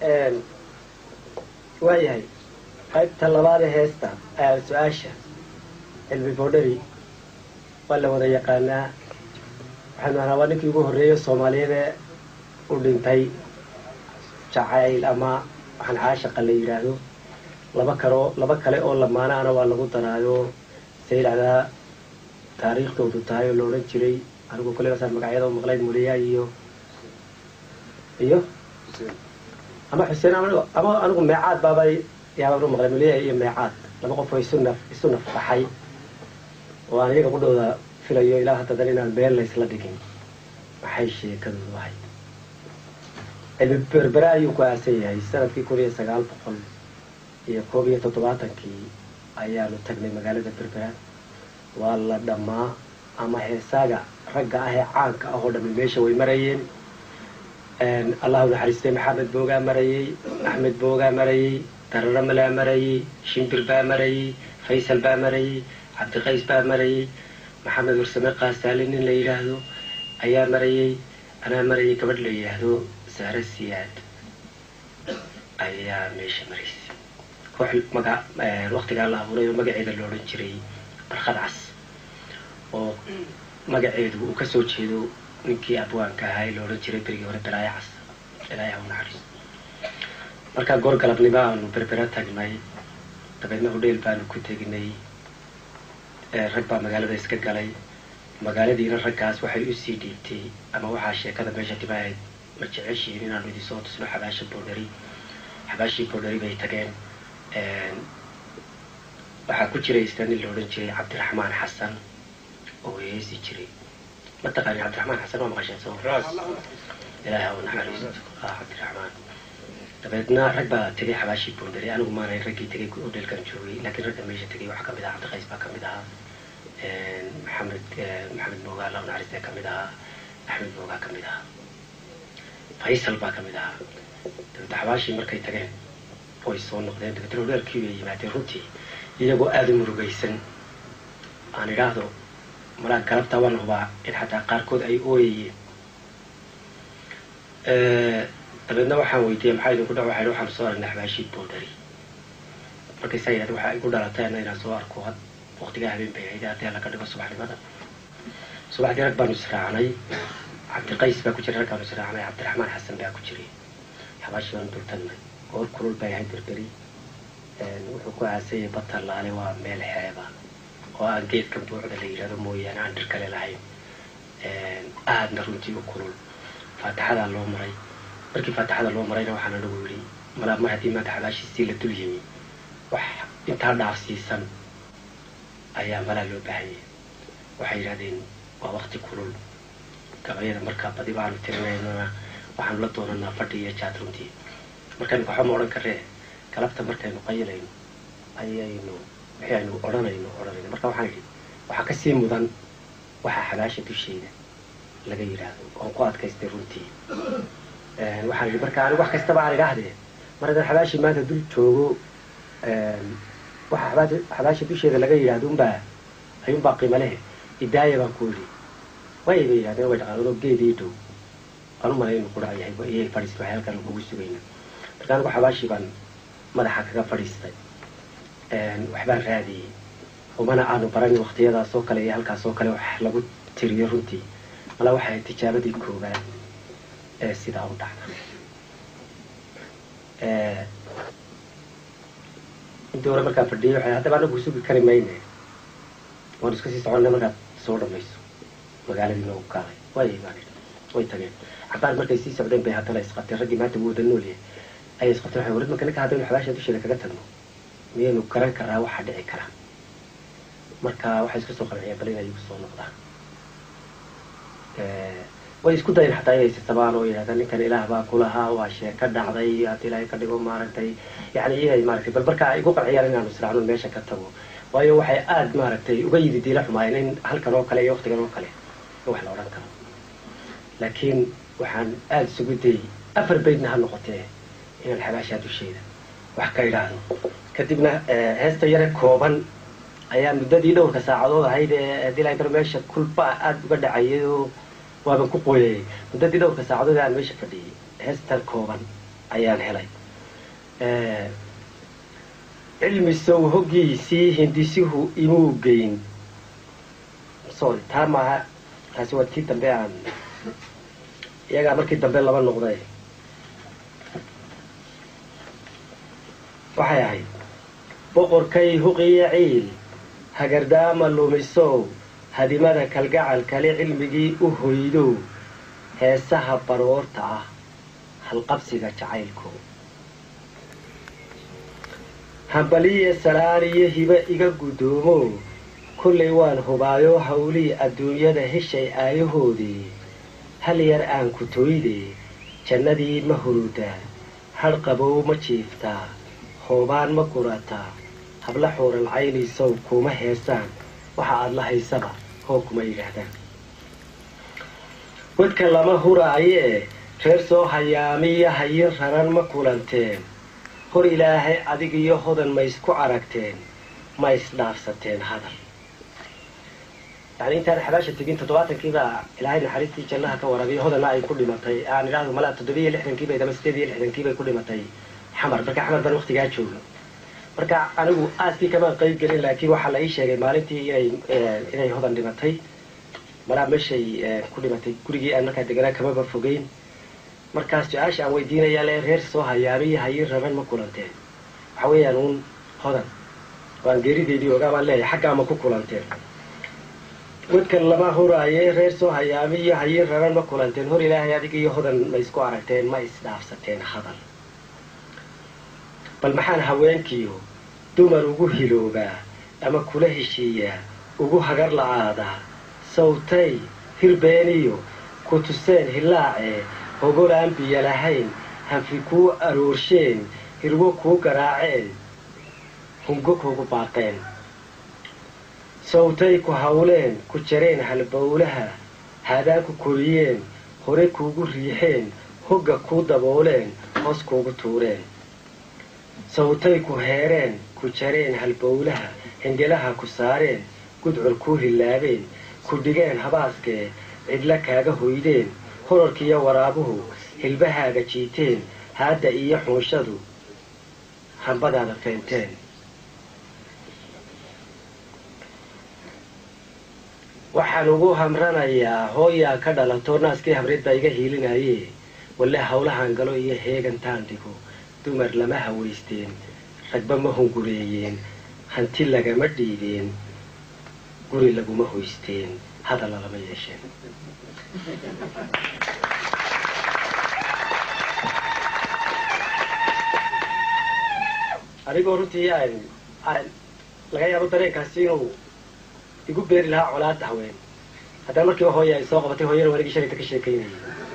waayahay qaybta labaad ee heesta su-aasha cilmi boodhari waa la wada yaqaanaa waxaanu ahnaa waa ninkii ugu horreeya soomaaliyeed ee u dhintay jacayl ama waxaan caashaqa la yidhaahdo laba karo laba kale oo lamaanaana waa lagu daraayo se yidhahdaa taariikhdoodu tahay oo la odhan jiray anigu kulebasaa magacyada u maqlay muliya iyo iyo ama xuseen ama anigu meecaad baaba yaabaan u maqlay muliya iyo meecaad laba qof oo isu naf isu naf baxay oo aan iyaga qudhooda filayo ilaa haddadan inaan meel laysla dhigin maxay sheekadoodu ahay cilmi berbera ayuu ku aasan yahay sanadkii kun iyo sagaal boqol iyo koob iyo toddobaatankii ayaanu tagnay magaalada berbera waa la dhammaa ama heesaaga ragga ah ee caanka ah oo dhammi meesha way marayeen allahu naxariistay maxamed boogaa marayey axmed boogaa marayey dararo malaa marayey shimbir baa marayey faysal baa marayey cabdiqays baa marayey maxamed warsame kaasaali nin la yidhaahdo ayaa marayey anaa marayay gabadh la yidhaahdo saare siyaad ayaa meesha maraysay koox maga waktigaa la abuuray oo magaceeda la odhan jiray barkhad cas oo magaceedu uu kasoo jeedo ninkii abwaanka ahaa ee la odhan jiray berigii hore balaayo cas ilaahay ha u naxariis markaa goor galabnimo aanu berbera tagnay dabeedna hodheel baanu ku tegnay rag baa magaalada iska galay magaaladiina raggaas waxay usii dhiibtay ama waxaa sheekada meesha dibaahayd ma jeceshihiin inaanu idin soo tusno xabaasha boodhari xabaashii boodhari bay tageen waxaa ku jiray isna nin la odhan jiray cabdiraxmaan xasan oo heesi jiray mataqaani cabdiraxmaan xasan waa maqasheen soo ilaahi ha u naxariisto ah cabdiraxmaan dabeedna rag baa tegay xabaashii boondari anigu maanayn raggii tegay hodheelkan joogay laakiin ragga meesha tegay waxaa kamid ahaa cabdiqays baa kamid ahaa maxamed maxamed moogaa allahu naxariista kamid ahaa axmed moogaa kamid ahaa faysal baa kamid ahaa dabeedna xabaashii markay tageen way soo noqdeen dabeetna hodheelkii bay yimaadeen runtii iyagoo aada u murugaysan aan idhaahdo malaa galabtaa waan hubaa in xataa qaarkood ay ooyayeen dabeedna waxaan weydiiyey maxaa idinku dha waxay waxaan soo aragnay xabaashii boodari markaysaa yidhahda waxaa igu dhalatay ana inaan soo arko waqtigaa habeen bay ahayd haddii laga dhigo subaxnimada subaxdii rag baanu israacnay cabdiqays baa ku jiray rag baanu israacnay cabdiraxmaan xasan baa ku jiray xabaashii baanu dultagnay goor kulul bay ahayd berberi wuxuu ku aasayay batalaale waa meel xeeba oo aan geedka buucda la yidhahdo mooyaane aan dhir kale lahayn aadna runtii u kulul faatixadaa loo maray markii faatixada loo marayna waxaan anagu yidhi malaa mar haddii maanta xabaashiisii la dul yimi wax intaa dhaafsiisan ayaa malaa loo baahanyay waxay yidhahdeen waa wakti kulul gabayada markaa badi baanu tirinaynana waxaanu la doonanaa fadhi iyo jaad runtii markaynu waxba ma odhan karee galabta markaynu qayilayno ayaynu wixii aynu odhanayno odhanayno marka waxaan idhi waxaa kasii mudan waxaa xabaasha dusheeda laga yidhaahdo oon ku adkaystay runtii waxaan idhi marka anigu wax kastaba aan idhaahdee mar haddaan xabaashii maanta dul joogo waxa xabaasha xabaasha dusheeda laga yidhaahdo unbaa ayuunbaa qiimo lehe idaaya baan ku idhi way bay yidhahdeen way dhaqaanadoo geedii dhow aan u malay inu qurac yahay iyay fadhiistay waxay halkan kugu sugayna marka anigu xabaashii baan madaxa kaga fadhiistay waxbaan raadiyey umana aanu baran waktiyadaas oo kale iyo halkaas oo kale wax lagu tiriyo runtii mala waxay tijaabadii koobaad ee sidaa u dhacda intii hore markaa fadhiyay waxay haddaba anagu sugi kari mayne waan iska sii soconna markaad soo dhamayso magaaladii noogu kaalay way baan way tageen cabaar markay sii socdeen bay haddana isqabteen raggii maanta wuu wada nool yahay ayay isqabteen waxay warid marka ninka haddaynu xabaasha dusheeda kaga tagno miyaynu garan karaa waxaa dhici kara marka waxay isku soo qanciyeen bal inay igu soo noqdaan way isku dayen xataa inay sisabaan oo yidhahdaan ninkan ilaah baa kulahaa waa sheeka dhacday haddii ilaahay ka dhigo maaragtay yani inay maaragtay bal marka ay igu qanciyaan inaanu israacno meesha ka tago waayo waxay aada maaragtay uga yidi diila xumaayeen in halkan oo kale iyo waktigan oo kale in wax la odhan karo laakiin waxaan aada isugu dayey afar baydna ha noqotee inaan xabaashaa dusheeda wax ka idhaahdo kadibna heesta yare kooban ayaa muddadii dhowrka saacadood ahayd ee haddii ilaahay bar meesha kulba aada uga dhacayay oo waaban ku qooyayay muddadii dhowrka saacadood aan meesha fadhiyay heestan kooban ayaan helay cilmi sow hoggiisii hindisuhu imuu geyn sorry taa maaha taasi waa tii dambe aan iyagaa markii dambe laba noqday waxay ahayd boqorkay huqiyo ciil hagardaama lumisow hadimada kalgacal kale cilmigii u hoydow heesaha baroorta ah halqabsiga jacaylko hambaliye salaaniyo hibe iga guddoomo kollay waan hubaayo hawlii adduunyada heshay aayahoodii hal yar aan ku toyde jannadii ma hurudaa hadh qabow ma jiiftaa hoobaan ma gurataa habla xuural caynaysow kuma heesaan waxa aad la haysaba hoo kuma yidhaahdaan wadka lama huraayee reer soo hayaamiya hayin raran ma kulanteen hor ilaahay adig iyo hodan ma isku aragteen ma isdhaafsateen hadal yani intaan xabaasha tegin toddobaatankiibaa ilaahay naxariistii jannaha ka warabiyo hodanna ay ku dhimatay aan idhaahdo malaa toddobiyo lixdankiibay ama sideed iyo lixdankiibay ku dhimatay xamar marka xamar baan waktigaa joogno marka anigu aaskii kamaan qayb gelin laakiin waxaa la ii sheegay maalintii inay inay hodan dhimatay malaa meeshay ku dhimatay gurigii aan markaa deganaa kamaba fogeyn markaas su-aasha aan weydiinayaa le reer soo hayaamiyo hayin raban ma kulanteen waxa weeyaan uun hodan waan geerideydii ogaa baan leeyahay xaggaa ma ku kulanteen wadkan lama huraaye reer soo hayaamiyo hayin raban ma kulanteen hor ilaahay adig iyo hodan ma isku aragteen ma isdhaafsateen hadal bal maxaan haweenkiiyo dumar ugu hiloobaa ama kula heshiiyaa ugu hagar la-aadaa sawtay hirbeeniyo ku tuseen hilaacee hogol aan biyo lahayn hanfi kuu aroorsheen hirwo kuu garaaceen hungo kuugu baaqeen sawtay ku hawleen ku jareen halbowlaha haadaan ku koriyeen hore kuugu riixeen hogga kuu dabooleen hoos kuugu tuureen sawtay ku heereen ku jareen halbowlaha hingelaha ku saareen gudcur kuu hilaabeen ku dhigeen habaaskee cidla kaaga hoydeen horarkiiyo waraabuhu hilbahaaga jiiteen haadda iyo xuunshadu hambadaada feenteen waxaan ugu hamranayaa hooyaa ka dhalato naaskii habreed baa iga hiilinaye walle hawlahan galo iyo heegantaan dhigo dumar lama hawaysteen ragba ma hungureeyeen hanti lagama dhiibeen guri laguma hoysteen hadalla lama yeesheen anigoo runtii laga yaabo dareenkaasi inuu igu beeri lahaa colaada haween haddana markiiba hooya ay soo qabatay hooyana wanigii shalayta ka sheekaynayay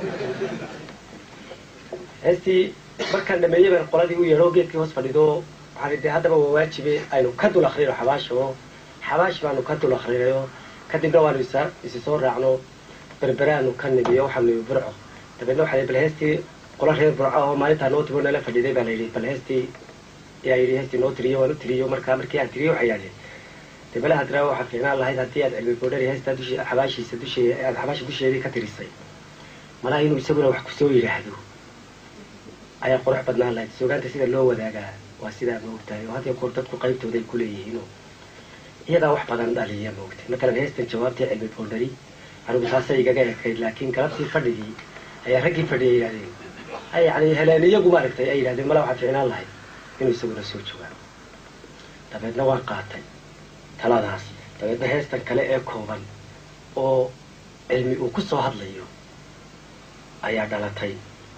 heestii markaan dhameeyey baan qoladii u yeedho geedkii hoos fadhido waxaan dee haddaba waa waajibe aynu ka dul akrino xabaash oo xabaash baanu ka dul akrinayo kadibna waanu isa isi soo raacno berberaanu ka nimiyo waxaanu nimi burco dabeedna waxaa bal heestii qola reer burco oo maalintaa noo timo nala fadhiday baa la yidhi bal heestii ayaa yidhi heestii noo tiriyo waan u tiriyo markaa markii aan tiriyo waxay yidhahdeen dee balaha diraa waxaa fiicnaan lahayd haddii aad cilmi boodhari heestaa dushi xabaashiisa dushee aad xabaasha dusheedii ka tirisay malaha inuu isaguna wax kusoo yidhaahdo ayaa qurux badnaan lahayd suugaanta sida loo wadaagaa waa sidaa maogtahay oo had iyo goor dadku qaybtooda ay ku leeyihiino iyadaa wax badan dhaliya maogtay matalan heestan jawaabtii cilmi boondhari anigu taasay igaga ekayd laakiin galabtii fadhigii ayaa raggii fadhiya yidhahdeen yani heleen iyagu maaragtay ay yidhahdeen mala waxaa fiicnaan lahayd inuu isaguna soo joogaa dabeedna waan qaatay taladaas dabeedna heestan kale ee kooban oo cilmi uu ku soo hadlayo ayaa dhalatay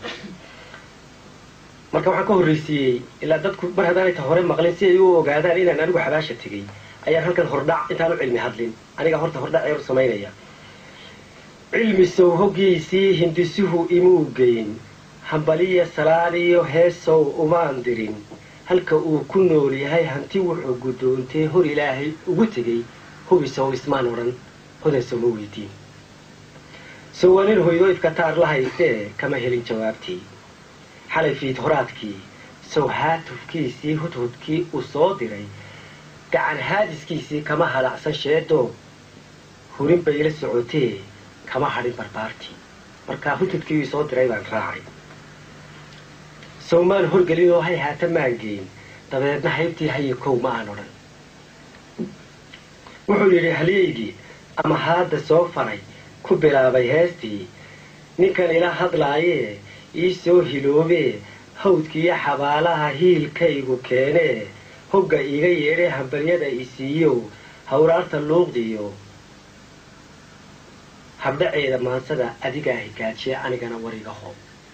marka waxaan ka horraysiiyey ilaa dadku mar haddaanay ta hore maqlin si ay u ogaadaan inaan anigu xabaasha tegey ayaan halkan hordhac intaan u cilmi hadlin aniga horta hordhac eer u samaynaya cilmi sow hoggiisii hindisuhu imuu geyn hambaliya salaadiyo heesow umaan dirin halka uu ku nool yahay hanti wuxuu guddoontee hor ilaahay ugu tegey hubisow ismaan odhan hodansow ma weydiin sowanin hoydo ifkataar la haystee kama helin jawaabtii xalay fiid horaadkii sow haatufkiisii hudhudkii uu soo diray gacan haadiskiisii kama halacsan sheedoo hurin bay ila socotee kama hadhin barbaartii markaa hudhudkii uu soo diray baan raacay sawmaan horgelin oo hay haata maan geyn dabeedna haybtii haye kow ma aan odhan wuxuu yidhi halyaygii ama haadda soo faray ku bilaabay heestii ninkan ila hadlaayee ii soo hiloobee hawdkiiyo xabaalaha hiilkaygu keenee hogga iiga yeedhee hambalyada isiiyow hawraarta luuqdiyo habdhaceeda maansada adigaa higaajiye anigana wariga ho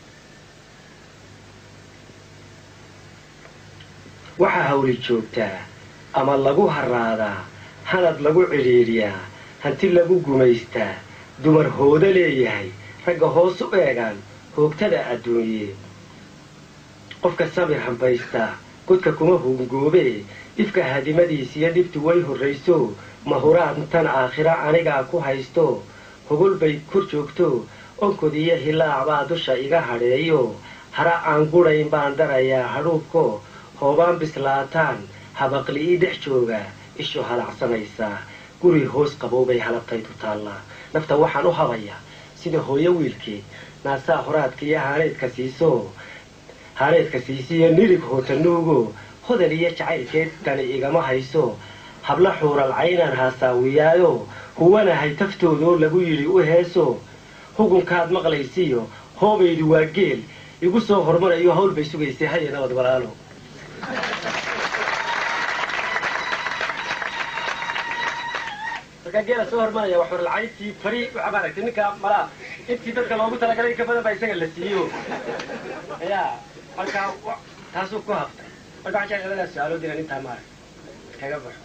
waxaa hawli joogtaa ama lagu haraadaa hanad lagu cidhiidhiyaa hanti lagu gumaystaa dumar hoodo leeyahay ragga hoos u eegaan hoogtada adduunye qofka samir hambaystaa godka kuma hungoobee dhibka hadimadiisiyo dhibtu way horrayso mahuraan tan aakhira anigaa ku haysto hogol bay kor joogto onkod iyo hilaac baa dusha iga hadheeyo hara aan gudhayn baan darayaa hadhuubko hoobaan bislaataan habaqli ii dhex jooga ishu halacsanaysaa guri hoos qabow bay halabtaydu taallaa nafta waxaan u habayaa sida hooyo wiilkeed naasaa horaadka iyo haaneedka siiso haaneedka siisiyo nirig hootanuugo hodal iyo jacaylkeed dani igama hayso habla xuural caynaan haasaawiyaayo huwanahay taftoodoo lagu yidhi u heeso hugunkaad maqlaysiyo hoobaydu waa geel igu soo hormarayo hawl bay sugaysay haya nabad walaalo markaa geela soo hormaraya waa xuralcayntii fari waxaa maaragtay ninka malaa intii dadka loogu talagalay in ka badan baa isaga la siiyo ya markaa taasuu ku haftay marka waxaan jecel ladaa su-aalood inaan intaa maarag kaga baxo